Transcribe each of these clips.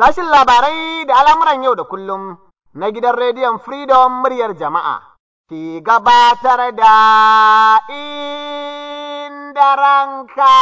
Sashin labarai da al'amuran yau da kullum na gidan rediyon Freedom muryar jama'a ke gabatar da inda ranka.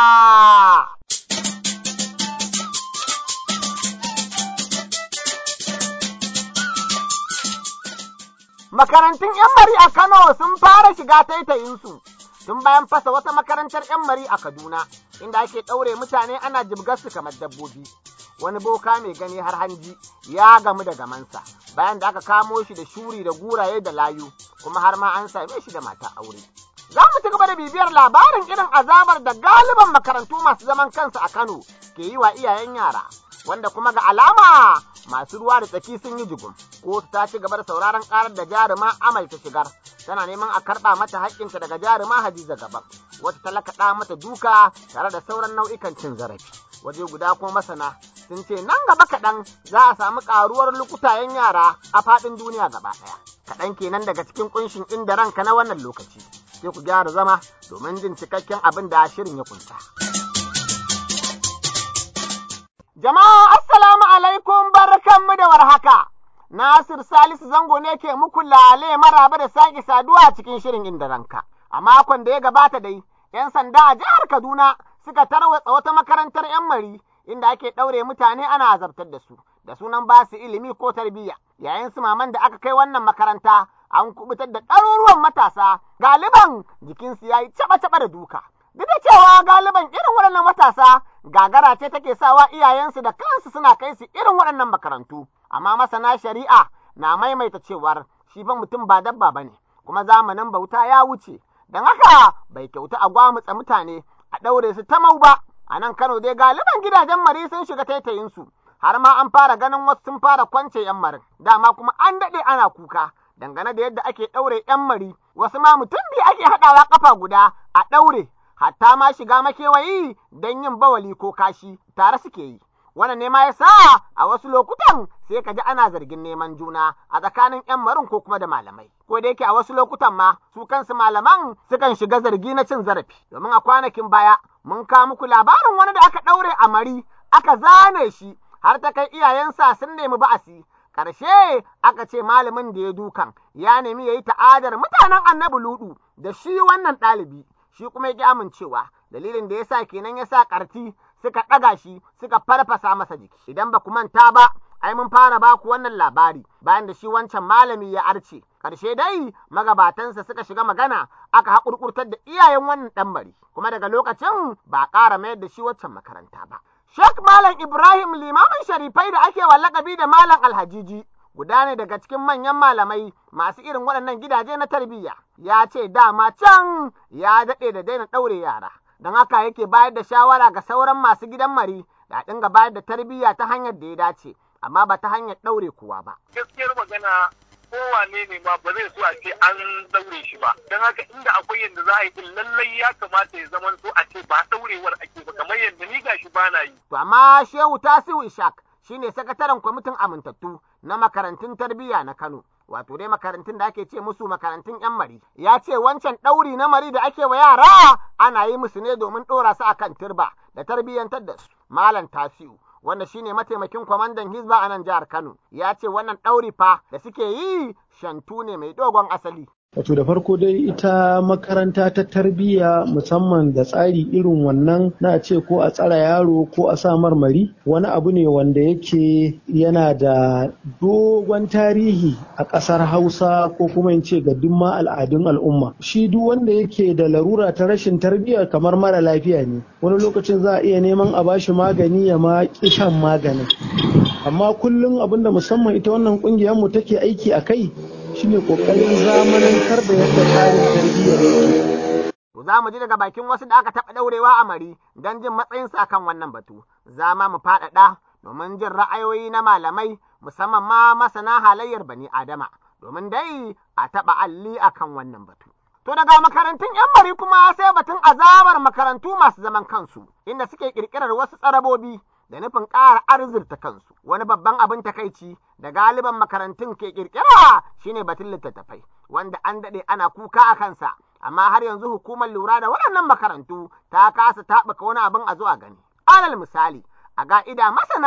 Makarantun ‘yan mari a Kano sun fara shiga taitayinsu tun bayan fasa wata makarantar ‘yan mari a Kaduna, inda ake ɗaure mutane ana jibgarsu kamar dabbobi. Wani boka mai gani har hanji ya gamu da gamansa bayan da aka kamo shi da shuri da guraye da layu, kuma har ma an same shi da mata aure. Za mu ci gaba da bibiyar labarin irin azabar da galiban makarantu masu zaman kansu a Kano ke yi wa iyayen yara, wanda kuma ga alama masu ruwa da tsaki sun yi jigum. Kotu ta ci gaba da sauraron karar da jaruma Amal ta shigar, tana neman a karɓa mata haƙƙinta daga jaruma Hadiza Gaban, wata talakaɗa mata duka tare da sauran nau'ikan cin zarafi. Waje guda kuma masana sun ce nan gaba kaɗan za a samu ƙaruwar lukutayen yara a faɗin duniya gaba ɗaya. Kaɗan kenan daga cikin ƙunshin inda ranka na wannan lokaci. Sai ku gyara zama domin jin cikakken abin da shirin ya kunta. Jama'a assalamu alaikum barkanmu da warhaka. Nasir Salisu Zango ne ke muku lale maraba da sake saduwa a cikin shirin inda ranka. A makon da ya gabata dai, ‘yan sanda a jihar Kaduna suka tarwatsa wata makarantar ‘yan mari inda ake ɗaure mutane ana azabtar da su, da sunan ba su ilimi ko tarbiyya. Yayin su maman da aka kai wannan makaranta an kubutar da ɗaruruwan matasa, galiban jikinsu ya yi caɓa-caɓa da duka. Duk da cewa galiban irin waɗannan matasa gagara ce take sawa iyayensu da kansu suna kai su irin waɗannan makarantu. Amma masana shari'a na maimaita cewar shi fa mutum ba dabba ba ne, kuma zamanin bauta ya wuce. Don haka bai kyauta a gwamutsa mutane a ɗaure su ta mau ba. A nan Kano dai galiban gidajen mari sun shiga taitayinsu, har ma an fara ganin wasu sun fara kwance ‘yan marin, dama kuma an daɗe ana kuka. Dangane da yadda ake ɗaure ‘yan mari, wasu ma mutum biyu ake haɗawa ƙafa guda a ɗaure, hatta ma shiga makewayi don yin bawali ko kashi tare suke yi. Wannan ne ma ya sa a wasu lokutan sai ka ji ana zargin neman juna a tsakanin 'yan marin ko kuma da malamai. Ko da yake a wasu lokutan ma su kansu malaman sukan shiga zargi na cin zarafi. Domin a kwanakin baya mun kawo muku labarin wani da aka ɗaure a mari aka zane shi har ta kai iyayensa sun nemi ba'asi. Ƙarshe aka ce malamin da ya dukan ya nemi ya yi ta'adar mutanen annabi ludu da shi wannan ɗalibi. Shi kuma ya ƙi amincewa dalilin da ya sa kenan ya sa ƙarti suka ɗaga shi suka farfasa masa jiki. Idan ba ku manta ba, ai mun fara ba ku wannan labari bayan da shi wancan malami ya arce. Ƙarshe dai magabatansa suka shiga magana aka haƙurƙurtar da iyayen wannan ɗan bari. Kuma daga lokacin ba a ƙara mayar da shi waccan makaranta ba. Sheikh Malam Ibrahim limamin sharifai da ake wa lakabi da Malam Alhajiji guda ne daga cikin manyan malamai masu irin waɗannan gidaje na tarbiyya. Ya ce dama can ya daɗe da daina ɗaure yara. don haka yake bayar da shawara ga sauran masu gidan mari da dinga bayar da tarbiyya ta hanyar da ya dace amma ba ta hanyar ɗaure kowa ba. Gaskiyar magana kowane ne ma ba zai so a ce an daure shi ba don haka inda akwai yadda za a yi din lallai ya kamata ya zama so a ce ba daurewar ake ba kamar yadda ni gashi ba na yi. To amma Shehu Tasiu Ishak shine sakataren kwamitin amintattu na makarantun tarbiyya na Kano. wato dai makarantun da ake ce musu makarantun 'yan mari. Ya ce wancan ɗauri na mari da ake wa yara ana yi musu ne domin ɗora su akan turba da tarbiyyantar da su. Malam Tasiu wanda shine mataimakin kwamandan Hizba a nan jihar Kano ya ce wannan ɗauri fa da suke yi shantu ne mai dogon asali. Wato da farko dai ita makaranta ta tarbiyya musamman da tsari irin wannan na ce ko a tsara yaro ko a sa marmari wani abu ne wanda yake yana da dogon tarihi a ƙasar Hausa ko kuma in ce ga dumma al'adun al'umma. Shi duk wanda yake da larura ta rashin tarbiyya kamar mara lafiya ne. Wani lokacin za a iya neman a bashi magani ya ma shan maganin. Amma kullum abinda musamman ita wannan ƙungiyar mu take aiki a kai shine kokarin zamanantar da yadda tsarin tarbiyyar yake. Za mu ji daga bakin wasu da aka taɓa ɗaurewa a mari don jin matsayinsa akan wannan batu. Za ma mu faɗaɗa domin jin ra'ayoyi na malamai musamman ma masana halayyar bani Adama domin dai a taɓa alli akan wannan batu. To daga makarantun 'yan mari kuma sai batun azabar makarantu masu zaman kansu inda suke ƙirƙirar wasu tsarabobi da nufin ƙara arzirta kansu. Wani babban abin takaici da galiban makarantun ke ƙirƙira shine batun littattafai, wanda an daɗe ana kuka a kansa, amma har yanzu hukumar lura da waɗannan makarantu ta kasa taɓuka wani abin a zuwa gani. Alal misali, a ga'ida masana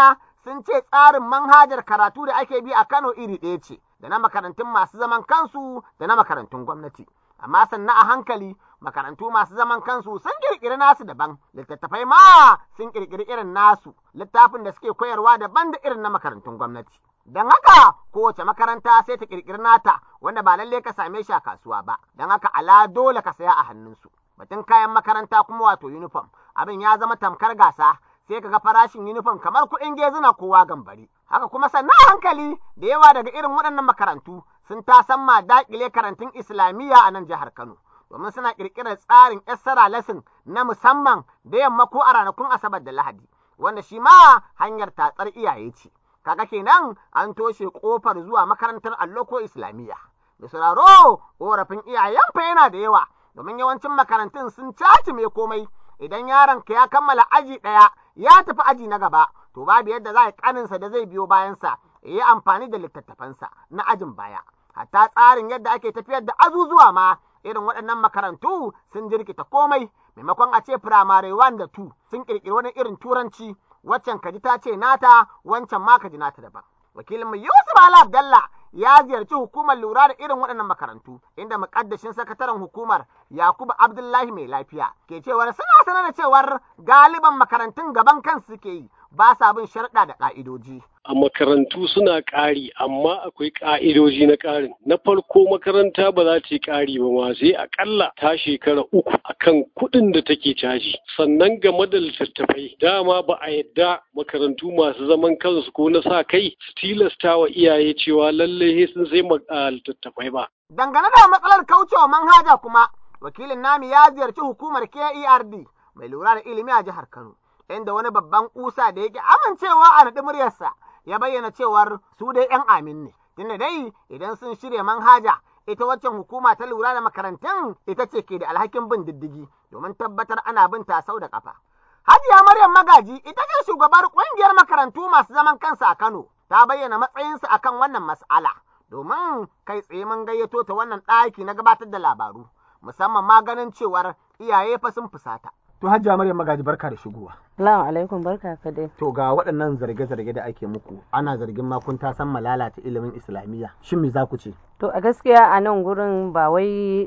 sun ce tsarin manhajar karatu da ake bi a Kano iri ɗaya ce, da na makarantun masu zaman kansu da na makarantun gwamnati. Amma sannan a hankali makarantu masu zaman kansu sun ƙirƙiri nasu daban, littattafai ma sun ƙirƙiri irin nasu, littafin da suke koyarwa daban da irin na makarantun gwamnati. Don haka kowace makaranta sai ta ƙirƙiri nata wanda ba lallai ka same shi a kasuwa ba, don haka ala dole ka saya a hannunsu. Batun kayan makaranta kuma wato uniform, abin ya zama tamkar gasa, sai ka ga farashin uniform kamar kuɗin gezuna kowa gambari. Haka kuma sannan hankali da yawa daga irin waɗannan makarantu sun tasamma daƙile karantun Islamiyya a nan jihar Kano. Domin suna ƙirƙirar tsarin Essara lesson na musamman da yamma ko a ranakun Asabar da Lahadi, wanda shi ma hanyar tatsar iyaye ce. Kaga kenan an toshe ƙofar zuwa makarantar allo ko Islamiyya. Da sauraro ƙorafin iyayen fa yana da yawa, domin yawancin makarantun sun caci mai komai idan yaronka ya kammala aji ɗaya ya tafi aji na gaba to babu yadda za a kaninsa da zai biyo bayansa ya yi amfani da littattafansa na ajin baya hatta tsarin yadda ake tafiyar da azuzuwa ma irin waɗannan makarantu sun jirkita komai maimakon a ce firamare 1 da 2 sun ƙirƙiri wani irin turanci waccan kaji ta ce nata wancan ma kaji nata daban wakilinmu Yusuf Ala Abdallah ya ziyarci hukumar lura da irin waɗannan makarantu inda muƙaddashin sakataren hukumar Yakubu Abdullahi mai lafiya ke cewar suna sanar da cewar galiban makarantun gaban kansu suke yi ba sa bin sharɗa da ƙa'idoji. a makarantu suna ƙari amma akwai ƙa'idoji na ƙarin na farko makaranta ba za ta yi ƙari ba ma sai aƙalla ta shekara uku akan kuɗin da take caji sannan game da littattafai dama ba a yadda makarantu masu zaman kansu ko na sa kai su tilasta wa iyaye cewa lallai sun sai littattafai ba. Dangane da matsalar kaucewa manhaja kuma wakilin nami ya ziyarci hukumar KERD mai lura da ilimi a jihar Kano. Inda wani babban kusa da yake amincewa a naɗi muryarsa ya bayyana cewar su dai 'yan amin ne. Tunda dai idan sun shirya manhaja ita waccan hukuma ta lura da makarantun ita ce ke da alhakin bin diddigi domin tabbatar ana bin ta sau da kafa. Hajiya Maryam Magaji ita ce shugabar ƙungiyar makarantu masu zaman kansa a Kano ta bayyana matsayinsa akan wannan mas'ala domin kai tsaye mun gayyato ta wannan ɗaki na gabatar da labaru musamman ma ganin cewar iyaye fa sun fusata. To Hajiya Maryam Magaji barka da shigowa. Salamu alaikum barka ka dai. To ga waɗannan zarge-zarge da ake muku ana zargin ma kun ta san malalata ilimin Islamiyya. Shin me za ku ce? To a gaskiya a nan gurin ba wai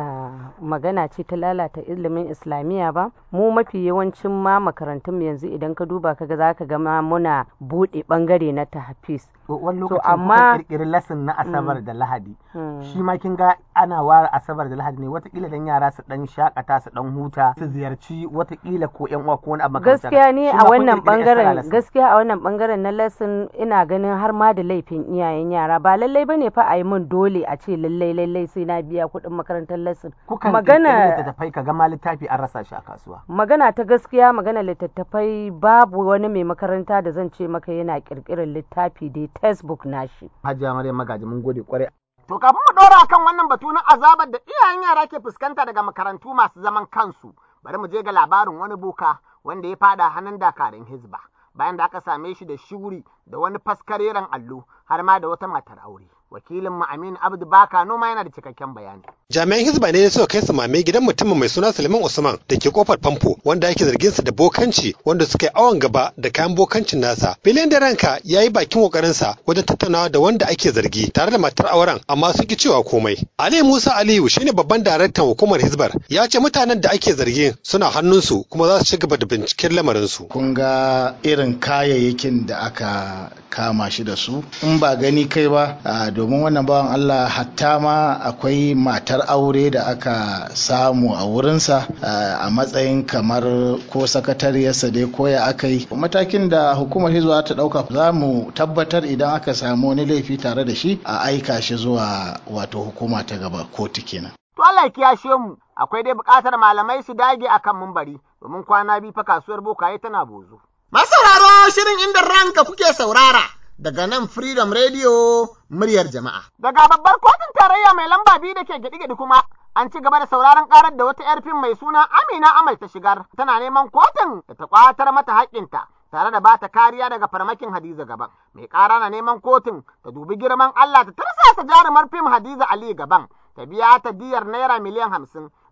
magana ce ta lalata ilimin Islamiyya ba. Mu mafi yawancin ma makarantun yanzu idan ka duba ka ga za ka ga ma muna buɗe ɓangare na tahfiz. Wani lokacin amma kirkiri lesson na Asabar da Lahadi. Shi ma kin ga ana ware Asabar da Lahadi ne watakila dan yara su dan shakata su dan huta su ziyarci watakila ko yan uwa ko wani abu gaskiya ne a wannan bangaren gaskiya a wannan bangaren na lesson ina ganin har ma da laifin iyayen yara ba lallai bane fa a yi min dole a ce lallai lallai sai na biya kuɗin makarantar lesson magana littattafai ka gama littafi an rasa shi a kasuwa magana ta gaskiya magana littattafai babu wani mai makaranta da zan ce maka yana kirkirar littafi dai textbook nashi hajiya maryam magaji mun gode kwarai To kafin mu ɗora kan wannan batu na azabar da iyayen yara ke fuskanta daga makarantu masu zaman kansu, bari mu je ga labarin wani boka wanda ya fada hannun dakarun hizba bayan da aka same shi da shuri da wani faskareren allo har ma da wata matar aure. Wakilin mu Aminu Abdu Baka noma yana da cikakken bayani. Jami'an Hizba ne suka kai samame gidan mutumin mai suna Suleiman Usman da ke kofar famfo wanda ake zargin sa da bokanci wanda suka yi awon gaba da kayan bokancin nasa. Biliyan da ranka ya yi bakin kokarinsa wajen tattaunawa da wanda ake zargi tare da matar auren amma sun ki cewa komai. Ali Musa Aliyu shine babban daraktan hukumar Hizbar ya ce mutanen da ake zargin suna hannunsu kuma za su ci gaba da binciken lamarinsu. Kun ga irin kayayyakin da aka kama shi da su in ba gani kai ba domin wannan bawan Allah hatta ma akwai matar aure da aka samu a wurinsa a matsayin kamar ko sakatariyarsa dai koya aka yi matakin da hukumar hizba ta dauka za mu tabbatar idan aka samu wani laifi tare da shi a aika shi zuwa wato hukuma ta gaba kotu kenan To Allah ya kiyashe mu akwai dai buƙatar malamai su dage akan mumbari domin kwana biyu fa kasuwar bokaye tana bozo. Masauraro shirin inda ranka kuke saurara daga nan Freedom Radio muryar jama'a. Daga babbar kotun tarayya mai lamba biyu da ke gidi-gidi kuma an ci gaba da sauraron karar da wata 'yar fim mai suna Amina Amal ta shigar tana neman kotun da ta kwatar mata haƙƙinta tare da bata kariya daga farmakin Hadiza gaban. Mai ƙara na neman kotun ta dubi girman Allah ta tarsasa jarumar fim Hadiza Ali gaban ta biya ta diyar naira miliyan hamsin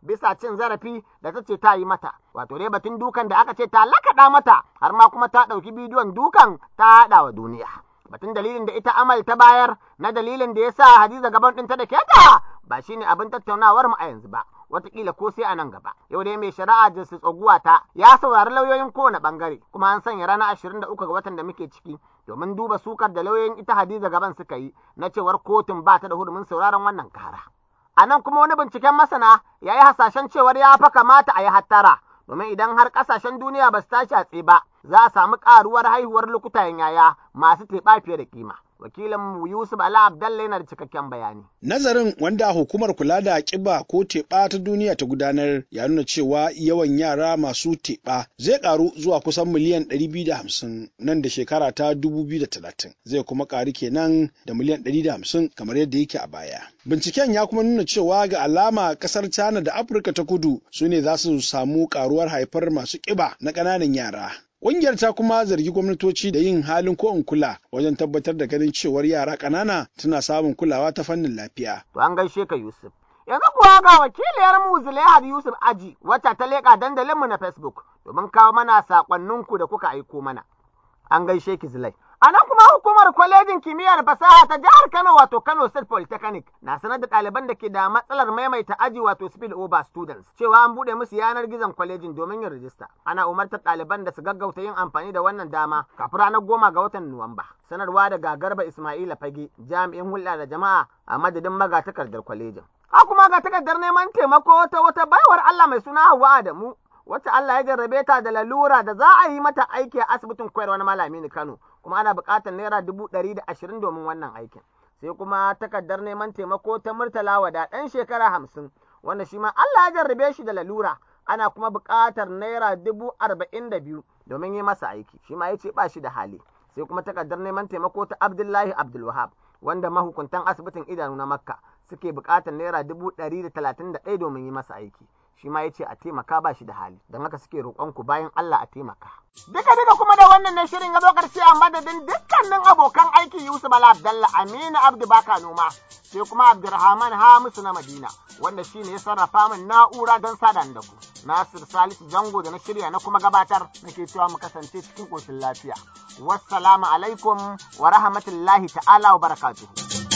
bisa cin zarafi da ta ce ta yi mata wato dai batun dukan da aka ce ta lakaɗa mata har ma kuma ta ɗauki bidiyon dukan ta haɗa wa duniya batun dalilin da ita amal ta bayar na dalilin da ya sa hadiza gaban ɗinta da keta ba shine abin tattaunawar mu a yanzu ba watakila ko sai a nan gaba. Yau dai mai shari'a Justice Oguwata ya saurari lauyoyin kowane bangare kuma an sanya ranar ashirin da uku ga watan da muke ciki domin duba sukar da lauyoyin ita Hadiza gaban suka yi na cewar kotun ba ta da hurumin sauraron wannan kara. A nan kuma wani binciken masana ya yi hasashen cewar ya fa kamata a yi hattara domin idan har ƙasashen duniya ba su tashi a ba za a samu ƙaruwar haihuwar lokutan yaya masu teɓa fiye da kima. wakilin Yusuf Ala Abdalla yana da cikakken bayani. Nazarin wanda hukumar kula da ƙiba ko teɓa ta duniya ta gudanar ya nuna cewa yawan yara masu teɓa zai ƙaru zuwa kusan miliyan 250 nan da shekara ta 2030 zai kuma ƙaru kenan da miliyan 150 kamar yadda yake a baya. Binciken ya kuma nuna cewa ga alama ƙasar China da Afirka ta kudu su ne za su samu ƙaruwar haifar masu ƙiba na ƙananan yara. Ƙungiyar ta kuma zargi gwamnatoci da yin halin ko in kula wajen tabbatar da ganin cewar yara ƙanana tana samun kulawa ta fannin lafiya. To an gaishe ka Yusuf. Yanzu kuwa ga wakiliyar mu Zulaihat Yusuf Aji wacce ta leƙa dandalinmu na Facebook domin kawo mana saƙonninku da kuka aiko mana. An gaishe ki Zulai. A nan kuma hukumar kwalejin kimiyyar fasaha ta jihar Kano wato Kano State Polytechnic na sanar da ɗaliban da ke da matsalar maimaita aji wato spill over students cewa an buɗe musu yanar gizon kwalejin domin yin rijista. Ana umartar ɗaliban da su gaggauta yin amfani da wannan dama kafin ranar goma ga watan Nuwamba. Sanarwa daga Garba Ismaila Fage jami'in hulɗa da jama'a a madadin magatakardar kwalejin. A kuma ga takardar neman taimako ta wata baiwar Allah mai suna Hauwa Adamu wacce Allah ya jarrabe ta da lalura da za a yi mata aiki a asibitin koyarwa na Malami ni Kano kuma ana buƙatar naira dubu ɗari da ashirin domin wannan aikin. Sai kuma takardar neman taimako ta Murtala Wada ɗan shekara hamsin wanda shi ma Allah ya jarrabe shi da lalura ana kuma buƙatar naira dubu arba'in da biyu domin yi masa aiki shi ma ya ce ba shi da hali. Sai kuma takardar neman taimako ta Abdullahi Abdulwahab wanda mahukuntan asibitin idanu na Makka suke buƙatar naira dubu ɗari da talatin da ɗaya domin yi masa aiki. shi ma ya ce a taimaka ba shi da hali don haka suke roƙon ku bayan Allah a taimaka. Duka duka kuma da wannan ne shirin ya zo ƙarshe a madadin dukkanin abokan aiki Yusuf Bala Abdalla Aminu Abdu Baka Noma sai kuma Abdulrahman Hamisu na Madina wanda shi ne ya sarrafa min na'ura don sada da ku. Nasir Salisu Jango da na shirya na kuma gabatar nake cewa mu kasance cikin ƙoshin lafiya. Wassalamu alaikum wa rahmatullahi ta'ala wa barakatuhu.